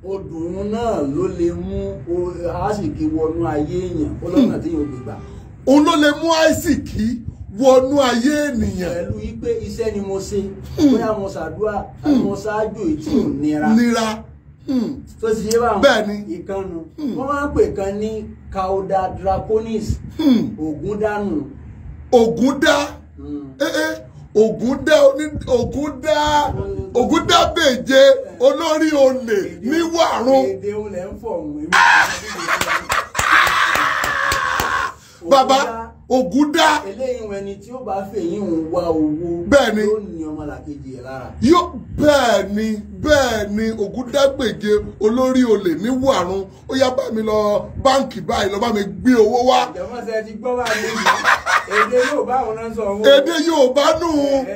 odùn náà ló lè mú àásìkí wọnú ayé èèyàn ó lọ́nà tí yóò gbé gbà òun ló lè mú àìsíkì wọnú ayé ènìyàn pẹ̀lú wípé iṣẹ́ ni mo ṣe bóyá mo ṣàdúrà àti mo ṣáájú èyí tí ò nira nira Hmm. tó ti ṣe báwọn Bẹ́ẹ̀ni. ìkànnù wọ́n máa ń pè kan ní cauda draconis Hmm. ògùn dànù ògùn dá eh, eh, ògùn dá oní- ògùn dá ògùn dá bèje olórí olè ní wàrún èdè olè ń fọ̀ ọ̀hún bàbá ògùn dá eléyìí wọn ẹni tí ó bá fèyí ń wá owó Bẹ́ẹ̀ni. yóò ní ọmọlàkejì ẹ̀ lára yóò bẹ́ẹ̀ ni bẹ́ẹ̀ ni ògúndágbèje olórí olè ní wàrún ó yá bá mi lọ báǹkì báyìí lọ bá mi gbé owó wá ìjọba ṣe ti gbọ́ wà ní ìlú èdè yóò bá àwọn náà sọ owó èdè Yorùbá nù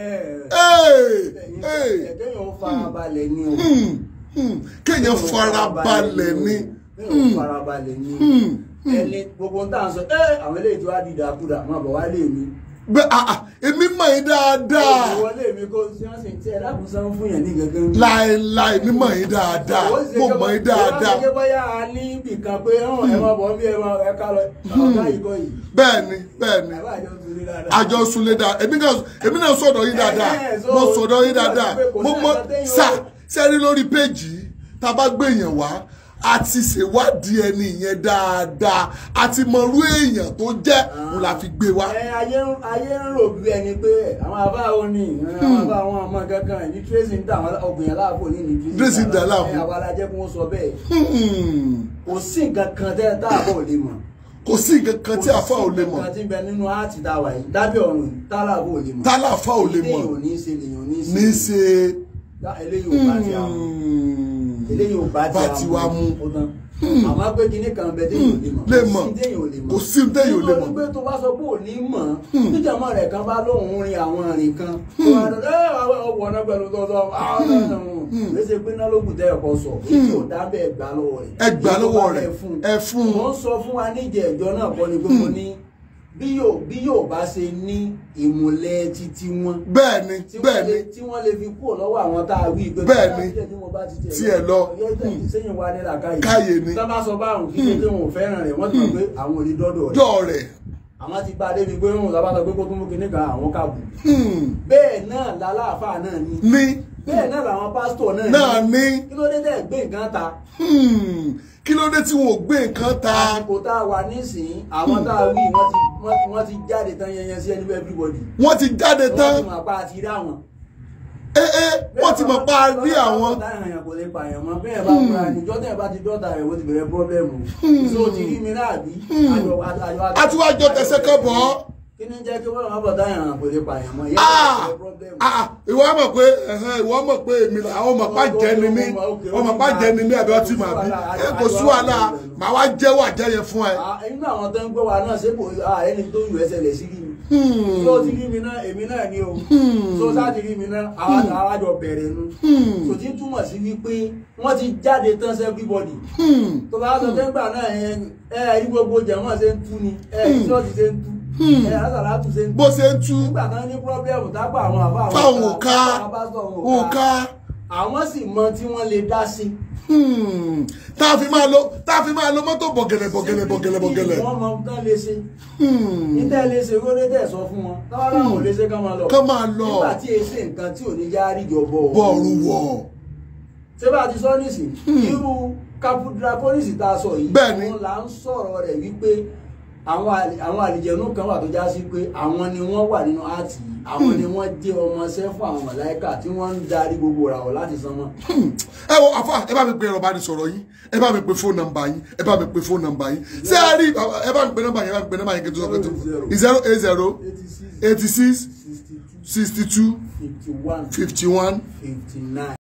ẹ̀ẹ́dẹ́yìn ó farabalẹ̀ ni o Hmm, hmm, kéèyàn farabalẹ̀ ni kéèyàn farabalẹ̀ ni ẹni gbogbo ń tà ń sọ ẹ àwọn eléyìí tó wá di ìdàkudà máa bọ̀ wá lé mi bẹ́ẹ̀ ah, ah, èmi mọ̀ yín dáadáa ìwọlé mi kó tí wọ́n sì tí ẹ dákun sán fún yẹn ní gangan láéláé mi mọ̀ yín dáadáa mo mọ̀ yín dáadáa ìwọ́n ṣe bóyá a ní ibì kan pé ẹ̀wọ̀n ẹ̀ máa bọ̀ bí ẹ máa ẹ ká lọ ọ̀gá yìí kọ́ yìí bẹ́ẹ̀ ni bẹ́ẹ̀ ni bàbá àjọ tún rí dáadáa. àjọ sunlé dáadáa èmi náà èmi náà sọ̀dọ̀ yín dáadáa Eh, eh, so- mo sọ̀dọ̀ yín dáadáa kò sí mo mọ ẹ̀ka téèyàn- sà sẹ́rí lórí péjì tá a bá gbé èèyàn wá a ti ṣèwádìí ẹni yẹn dáadáa a ti mọrú èèyàn tó jẹ́ òun la fi gbé wá. ẹ ayé ń ayé ń rò bí ẹni pé àwọn àbá ò ní àwọn àbá àwọn ọmọ kankan ní tracy ń dà àwọn ọgbìn aláàbò ní ní Tracy ń dà láàbò. ẹ àwa la jẹ́ kí wọ́n sọ bẹ́ẹ̀ Hmm, kò sí nǹkan kan tẹ́ tá àbọ̀ ò lè mọ̀ kò sí nǹkan kan tí àfa ò lè kò sí mọ̀ nǹkan kan tí ń bẹ nínú áàtì tá a wà yìí lábẹ́ ọ̀run tá àbọ̀ ò lè mọ̀ tálà àfa ò lè mọ̀ eléyìí ò ní í ṣe lèyàn ò ní í ní í ṣe ṣe. Tá, eléyìí ò bá ti àwọn Hmm, eléyìí ò bá ti bá ti wá mú. ó tán àmọ́ pé kinní kan bẹ téèyàn ò lè mọ̀ lè mọ̀ kò sí téèyàn ò lè mọ̀ kò sí téèyàn ò lè nítorí mọ̀. pé tó bá sọ pé ò ní mọ̀ níjàmọ́ rẹ̀ kan bá lóun rin àwọn ìrìn kan tó wá dọ́ ẹ ọwọ́ ọ̀nà pẹ̀lú tọ́tọ́ léṣe pé náà ló kù tẹ́ ẹ̀kọ́ sọ èyí ò dá bẹ́ẹ̀ gbà lọ́wọ́ rẹ̀ ẹ gbà lọ́wọ́ rẹ̀ ẹ ẹ fún mo un. ń sọ fún wa níjẹ̀ ẹ̀jọ́ náà kọ́ ni pé mo ní bí yóò bí yóò bá ṣe ní ìmùlẹ̀ títí wọn bẹ́ẹ̀ ni tí bẹ́ẹ̀ wọ́n ni lè tí wọ́n lè fi kúrò lọ́wọ́ àwọn tá a wí pé Bẹ́ẹ̀ ni. tí mo bá ti Tí ẹ lọ. sẹ́yìn wa ní làkàyè Káyè ni. tá bá sọ báwọn kí ṣe pé wọn ò fẹ́ràn rẹ̀ wọ́n ti mọ̀ pé àwọn ò lè dọ́dọ̀ rẹ̀ dọ́ rẹ̀. àwọn ti bá a débi pé wọn sábà sọ pé kó tún mú kinní kan àwọn kàbù Hmm, bẹ́ẹ̀ náà làlàáfà náà ní ní bẹ́ẹ̀ náà làwọn pásítọ̀ náà náà ní. kí ló dé tẹ̀ gbé nǹkan ta Hmm, kí ló dé tí wọn ò gbé nǹkan ta. àsìkò tá a wà nísìnyí àwọn tá a wí wọ́n ti wọ́n- wọ́n ti jáde tán yẹnyẹn sí ẹni bẹ́ẹ̀ everybody wọ́n ti jáde wọ́n tán ti mọ̀ apá àti rí àwọn ẹ́ ẹ́ wọ́n ti mọ̀ pa á rí àwọn. táyà kò lè pààyàn mọ́ bẹ́ẹ̀ bá múra níjọ́ tẹ̀ bá ti dọ́ta rẹ̀ wọ́n ti bẹ̀rẹ̀ pọ́blẹ́mù so ti rí mi náà bí àjọ àjọ a tún wá jọ tẹ̀sẹ̀ kan bọ̀ ọ́. kí ni jẹ́ kí wọ́n máa bọ̀ táyà kò lè pààyàn mọ́ ìyá Ah! ìbẹ̀rẹ̀ pọ́blẹ́mù. Ah, ìwọ mọ̀ pé ẹ̀hẹ́n, ìwọ mọ̀ pé èmi là àwọn ọmọ pa jẹ́ ni mí ọmọ pa jẹ́ ni mí àbí ọtí mà bí ẹ kò sú wàhálà màá wá jẹ́wọ́ àjẹyẹ fún ẹ. Ah, inú àwọn tó ń gbọ́ wa náà ṣé kò ah, ẹni tó yù ẹsẹ̀ lẹ̀ sí rí mi Hmm, tó ti rí mi náà èmi náà ni o tó sá ti rí mi náà àwa àwa jọ bẹ̀rẹ̀ nu hmm, kò tí ń túmọ̀ sí wípé wọ́n ti jáde tán sí everybody hmm, tó bá sọ pé ńgbà náà ẹ ẹ rí gbogbo jẹ̀mọ́ ṣe ń tú ni ẹ rí ṣọ́ọ̀ṣì ṣe ń tú ẹ alásàlátù ṣe ń tú bó ṣe ń tú nígbà kan ní pírọ́blẹ́mù tápà àwọn àbá àwọn fáwọn òka àwọn pásítọ̀ àwọn òka àwọn sì mọ tí wọ́n lè dá sí hmm, tá a fi máa lo tá a fi máa lo mọ́tò bọ̀gẹ̀lẹ̀ bọ̀gẹ̀lẹ̀ bọ̀gẹ̀lẹ̀ bọ̀gẹ̀lẹ̀. wọ́n mọ tán lè ṣe Hmm, níta lè ṣe kó lè tẹ̀ sọ fún wọn táwọn làwọn ò lè ṣe ká máa lọ kán máa lọ nígbà tí èsì nǹkan tí ò ní já ríjọ bọ̀ bọ́ọ̀rù wọ̀. ṣé bá a ti sọ nísìn irú capudraconis tá a sọ yìí Bẹ́ẹ̀ni. òun là ń sọ̀rọ̀ rẹ̀ wípé àwọn àlì- àwọn àlìjẹ̀nú kan wà tó já sí pé àwọn ni wọ́n wà nínú áàtì yìí àwọn ni wọ́n jẹ́ ọmọọṣẹ́ fún àwọn màláíkà tí wọ́n ń darí gbogbo ìràwọ̀ láti sánmọ̀ ẹ wo àfa ẹ bá mi pe ẹ̀rọ ìbánisọ̀rọ̀ yín ẹ bá mi pe fóònù nọ́mbà yín ẹ bá mi pe fóònù nọ́mbà yín ṣé ẹ rí ẹ bá mi pe nọ́mbà yín ẹ bá mi pe nọ́mbà yín kí n tó sọ pé tó zero eight zero eighty six eighty six sixty two sixty two fifty one fifty one fifty nine.